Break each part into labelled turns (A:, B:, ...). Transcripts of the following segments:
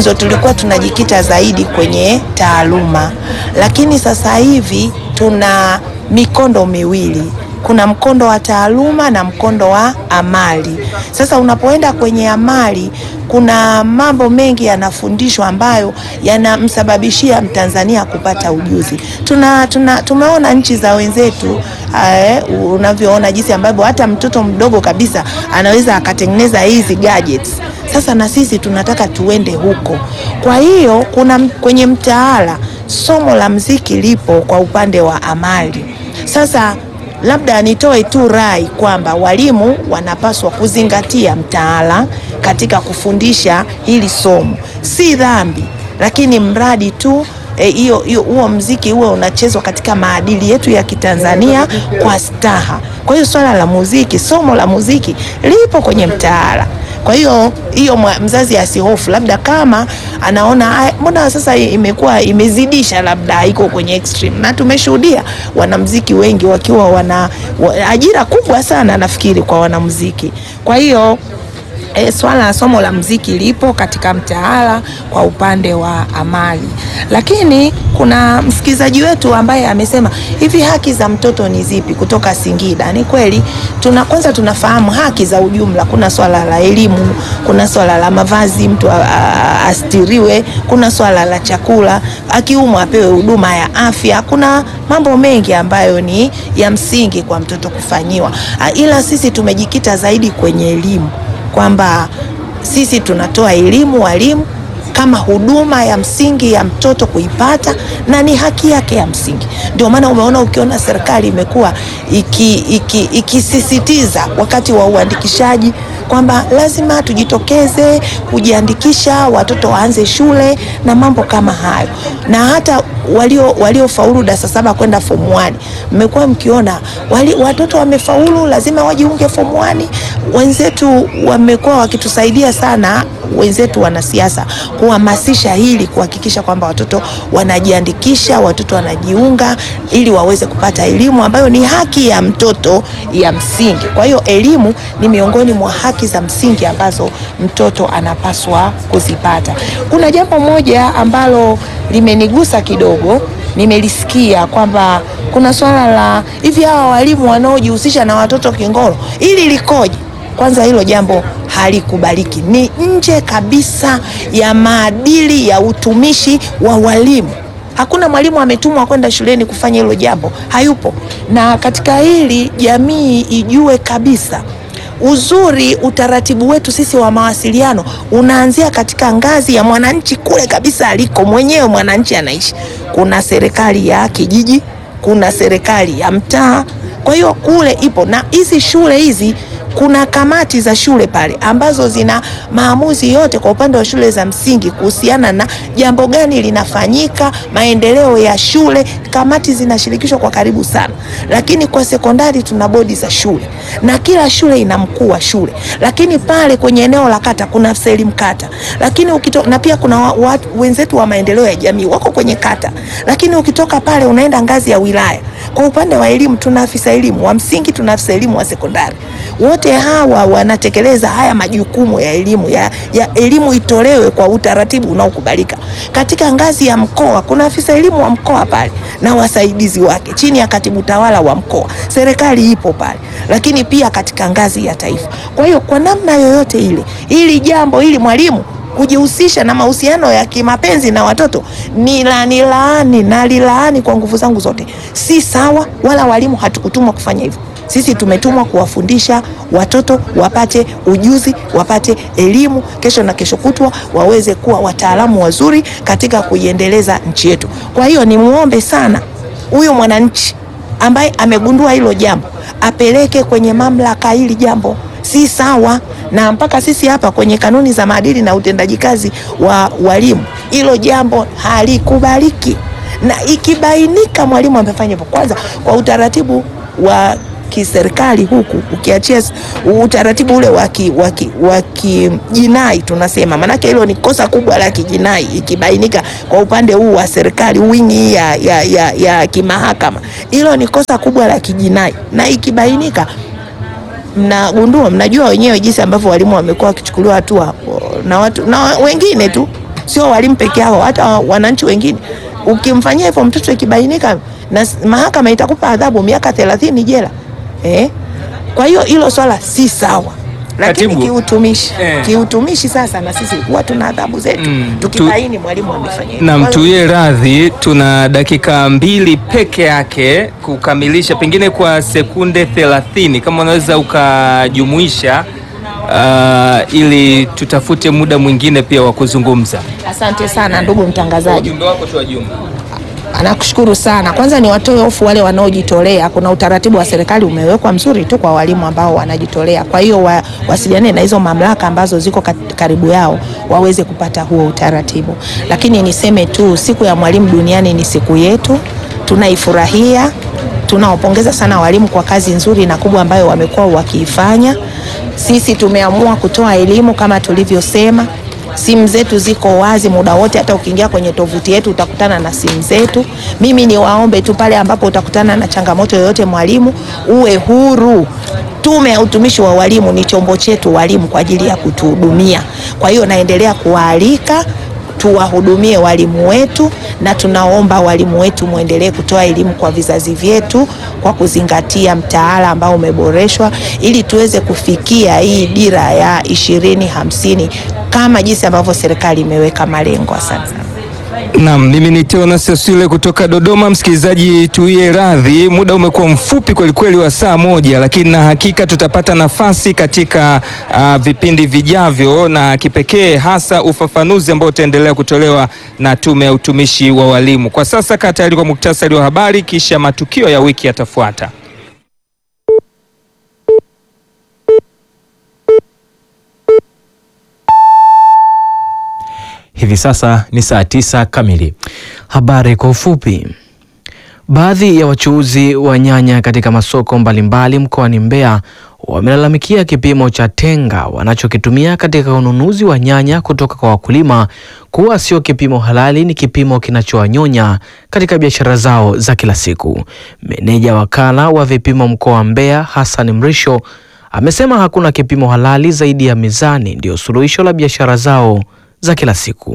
A: mwanzo tulikuwa tunajikita zaidi kwenye taaluma, lakini sasa hivi tuna mikondo miwili kuna mkondo wa taaluma na mkondo wa amali. Sasa unapoenda kwenye amali, kuna mambo mengi yanafundishwa ambayo yanamsababishia Mtanzania kupata ujuzi. Tuna, tuna, tumeona nchi za wenzetu eh, unavyoona jinsi ambavyo hata mtoto mdogo kabisa anaweza akatengeneza hizi gadgets. Sasa na sisi tunataka tuende huko. Kwa hiyo kuna kwenye mtaala somo la mziki lipo kwa upande wa amali. Sasa labda nitoe tu rai kwamba walimu wanapaswa kuzingatia mtaala katika kufundisha hili somo. Si dhambi, lakini mradi tu hiyo e, huo mziki huo unachezwa katika maadili yetu ya Kitanzania kwa staha. Kwa hiyo swala la muziki, somo la muziki lipo kwenye mtaala. Kwa hiyo hiyo mzazi asihofu, labda kama anaona mbona sasa imekuwa imezidisha, labda iko kwenye extreme, na tumeshuhudia wanamuziki wengi wakiwa wana ajira kubwa sana, nafikiri kwa wanamuziki. Kwa hiyo E, swala la somo la mziki lipo katika mtaala kwa upande wa amali, lakini kuna msikilizaji wetu ambaye amesema hivi, haki za mtoto ni zipi kutoka Singida? Ni kweli tuna, kwanza tunafahamu haki za ujumla. Kuna swala la elimu, kuna swala la mavazi, mtu astiriwe, kuna swala la chakula, akiumwa apewe huduma ya afya. Kuna mambo mengi ambayo ni ya msingi kwa mtoto kufanyiwa, ila sisi tumejikita zaidi kwenye elimu kwamba sisi tunatoa elimu walimu kama huduma ya msingi ya mtoto kuipata na ni haki yake ya msingi. Ndio maana umeona ukiona serikali imekuwa ikisisitiza iki, iki wakati wa uandikishaji kwamba lazima tujitokeze kujiandikisha, watoto waanze shule na mambo kama hayo, na hata walio waliofaulu darasa saba kwenda form 1 mmekuwa mkiona wali, watoto wamefaulu lazima wajiunge form 1. Wenzetu wamekuwa wakitusaidia sana, wenzetu wanasiasa kuhamasisha hili, kuhakikisha kwamba watoto wanajiandikisha, watoto wanajiunga ili waweze kupata elimu ambayo ni haki ya mtoto ya msingi. Kwa hiyo elimu ni miongoni mwa haki za msingi ambazo mtoto anapaswa kuzipata. Kuna jambo moja ambalo limenigusa kidogo, nimelisikia kwamba kuna swala la hivi, hawa walimu wanaojihusisha na watoto kingono, ili likoje? Kwanza hilo jambo halikubaliki, ni nje kabisa ya maadili ya utumishi wa walimu. Hakuna mwalimu ametumwa kwenda shuleni kufanya hilo jambo, hayupo. Na katika hili jamii ijue kabisa uzuri utaratibu wetu sisi wa mawasiliano unaanzia katika ngazi ya mwananchi kule kabisa aliko mwenyewe mwananchi anaishi. Kuna serikali ya kijiji, kuna serikali ya mtaa. Kwa hiyo kule ipo, na hizi shule hizi kuna kamati za shule pale ambazo zina maamuzi yote kwa upande wa shule za msingi kuhusiana na jambo gani linafanyika, maendeleo ya shule. Kamati zinashirikishwa kwa karibu sana, lakini kwa sekondari tuna bodi za shule na kila shule ina mkuu wa shule, lakini pale kwenye eneo la kata kuna afisa elimu kata, lakini ukito, na pia kuna wa, wa, wenzetu wa maendeleo ya jamii wako kwenye kata, lakini ukitoka pale unaenda ngazi ya wilaya. Kwa upande wa elimu tuna afisa elimu wa msingi, tuna afisa elimu wa sekondari wote hawa wanatekeleza haya majukumu ya elimu ya, ya elimu itolewe kwa utaratibu unaokubalika. Katika ngazi ya mkoa kuna afisa elimu wa mkoa pale na wasaidizi wake chini ya katibu tawala wa mkoa, serikali ipo pale, lakini pia katika ngazi ya taifa. Kwa hiyo kwa namna yoyote ile, hili jambo hili mwalimu kujihusisha na mahusiano ya kimapenzi na watoto ni la ni laani na lilaani kwa nguvu zangu zote, si sawa. Wala walimu hatukutumwa kufanya hivyo. Sisi tumetumwa kuwafundisha watoto wapate ujuzi, wapate elimu, kesho na kesho kutwa waweze kuwa wataalamu wazuri katika kuiendeleza nchi yetu. Kwa hiyo nimuombe sana huyu mwananchi ambaye amegundua hilo jambo apeleke kwenye mamlaka hili jambo si sawa, na mpaka sisi hapa kwenye kanuni za maadili na utendaji kazi wa walimu hilo jambo halikubaliki, na ikibainika mwalimu amefanya hivyo, kwanza kwa utaratibu wa kiserikali huku ukiachia utaratibu ule wa kijinai tunasema, maanake hilo ni kosa kubwa la kijinai. Ikibainika kwa upande huu wa serikali wingi ya, ya, ya, ya kimahakama, hilo ni kosa kubwa la kijinai, na ikibainika mnagundua, mnajua wenyewe jinsi ambavyo walimu wamekuwa wakichukuliwa hatua na watu na wengine tu sio walimu peke yao, hata wananchi wengine. Ukimfanyia hivyo mtoto ikibainika, na mahakama itakupa adhabu miaka thelathini jela eh? Kwa hiyo hilo swala si sawa, lakini
B: Katibu.
A: kiutumishi
B: Eh.
A: kiutumishi sasa na sisi huwa tuna adhabu zetu
B: Mm,
A: tukibaini mwalimu amefanya hivyo.
B: na
A: Kwa hiyo-
B: mtuie radhi, tuna dakika mbili peke yake kukamilisha, pengine kwa sekunde 30 kama unaweza ukajumuisha, uh, ili tutafute muda mwingine pia wa kuzungumza.
A: Asante sana ndugu mtangazaji.
B: Ujumbe wako tu wa jumla.
A: Nakushukuru sana. Kwanza ni watoe hofu wale wanaojitolea. Kuna utaratibu wa serikali umewekwa mzuri tu kwa walimu ambao wanajitolea. Kwa hiyo wa, wasiliane na hizo mamlaka ambazo ziko kat- karibu yao waweze kupata huo utaratibu. Lakini niseme tu siku ya mwalimu duniani ni siku yetu, tunaifurahia. Tunawapongeza sana walimu kwa kazi nzuri na kubwa ambayo wamekuwa wakiifanya. Sisi tumeamua kutoa elimu kama tulivyosema simu zetu ziko wazi muda wote, hata ukiingia kwenye tovuti yetu utakutana na simu zetu. Mimi ni waombe tu pale ambapo utakutana na changamoto yoyote, mwalimu uwe huru. Tume ya Utumishi wa Walimu ni chombo chetu walimu kwa ajili ya kutuhudumia. Kwa hiyo naendelea kuwaalika tuwahudumie walimu wetu, na tunaomba walimu wetu mwendelee kutoa elimu kwa vizazi vyetu kwa kuzingatia mtaala ambao umeboreshwa ili tuweze kufikia hii dira ya ishirini hamsini kama jinsi ambavyo serikali imeweka malengo. Asante sana.
B: Naam, mimi ni Teonas Sesule kutoka Dodoma. Msikilizaji, tuiye radhi, muda umekuwa mfupi kwelikweli wa saa moja, lakini na hakika tutapata nafasi katika uh, vipindi vijavyo na kipekee hasa ufafanuzi ambao utaendelea kutolewa na Tume ya Utumishi wa Walimu. Kwa sasa kaa tayari kwa muktasari wa habari, kisha matukio ya wiki yatafuata.
C: Hivi sasa ni saa tisa kamili. Habari kwa ufupi. Baadhi ya wachuuzi wa nyanya katika masoko mbalimbali mkoani Mbeya wamelalamikia kipimo cha tenga wanachokitumia katika ununuzi wa nyanya kutoka kwa wakulima kuwa sio kipimo halali, ni kipimo kinachowanyonya katika biashara zao za kila siku. Meneja wakala wa vipimo mkoa wa Mbeya Hassan Mrisho amesema hakuna kipimo halali zaidi ya mizani ndiyo suluhisho la biashara zao za kila siku.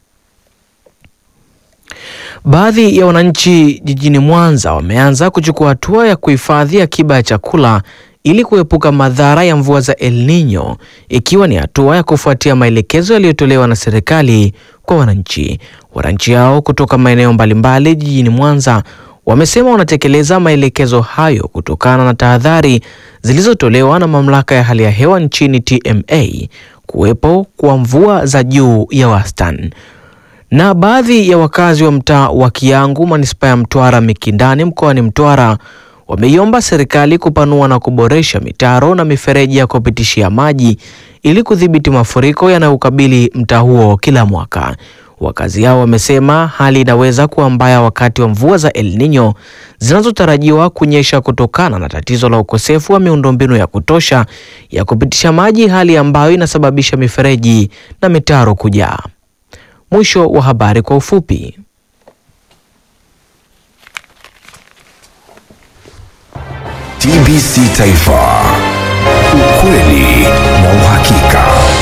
C: Baadhi ya wananchi jijini Mwanza wameanza kuchukua hatua ya kuhifadhi akiba ya chakula ili kuepuka madhara ya mvua za El Nino, ikiwa ni hatua ya kufuatia maelekezo yaliyotolewa na serikali kwa wananchi. Wananchi hao kutoka maeneo mbalimbali jijini Mwanza wamesema wanatekeleza maelekezo hayo kutokana na tahadhari zilizotolewa na mamlaka ya hali ya hewa nchini TMA kuwepo kwa mvua za juu ya wastani. Na baadhi ya wakazi wa mtaa wa Kiangu manispaa ya Mtwara Mikindani mkoani Mtwara wameiomba serikali kupanua na kuboresha mitaro na mifereji ya kupitishia maji ili kudhibiti mafuriko yanayokabili mtaa huo kila mwaka. Wakazi hao wamesema hali inaweza kuwa mbaya wakati wa mvua za El Nino zinazotarajiwa kunyesha kutokana na tatizo la ukosefu wa miundombinu ya kutosha ya kupitisha maji, hali ambayo inasababisha mifereji na mitaro kujaa. Mwisho wa habari kwa ufupi.
D: TBC Taifa, ukweli na uhakika.